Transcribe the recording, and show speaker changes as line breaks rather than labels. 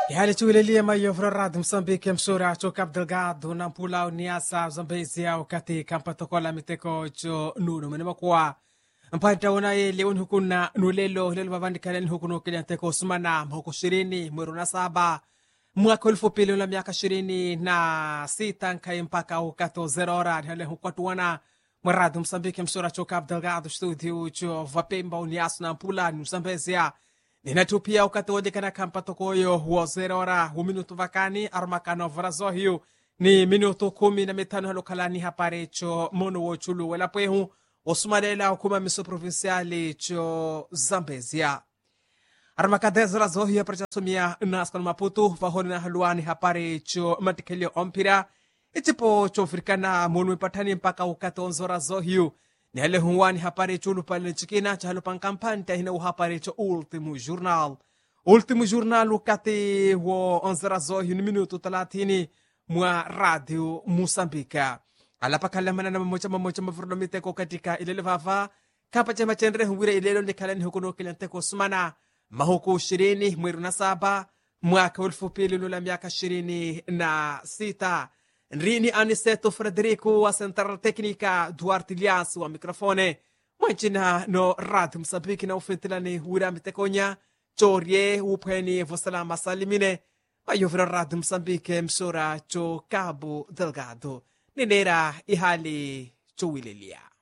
ihali chiwilelie mayovro rad msambike msura cho cap delgado na mpula uniasa zambezi au katika mpatokola miteko cho nunu mene makuwa mpanta una ye leon hukuna nulelo lelo vavandikalen hukuno kilianteko sumana mhoko shirini mweru na saba mwaka elfu pili la miaka ishirini na sita nkai mpaka ukato zero hora hale hukwatuana mweradu msambike msura cho cap delgado studio cho vapemba uniasu na mpula ni msambezia ninatupia ukatolika kampato koyo wo zero hora hu minuto vakani arumakano varazohiu ni minuto kumi na mitano halukalani hapare cho mono wo chulu welapwehu osumalela ukuma miso provinciali cho zambezia arumakadezera zohiu aprachasumia naskano maputu vahoni na haluani hapare cho matikelio ompira icipo chofirikana munu ipatani mpaka ukatonzora zohiu ni hale huwani hapare chulu pale chikina cha halupan kampani tahina uhapare cho ultimo jornal ultimo jornal ukati wo onzera zohiu ni minuto talatini mwa radio musambika alapakalamana na mamocha mamocha mavurulomiteko katika ilele vava kapa chama chenre huwire ilelo likalani hukuno kilanteko sumana mahuku ishirini mweru na saba mwaka elfu pili lula miaka ishirini na sita nrini aniseto frederico wa central técnica duarte lias wa microfone mwancina no radio msambiki na ufintilani wira mitekonya chorie uphweni vosalama salimine mayovira radio msambike msora cho cabo delgado ninera ihali chowililia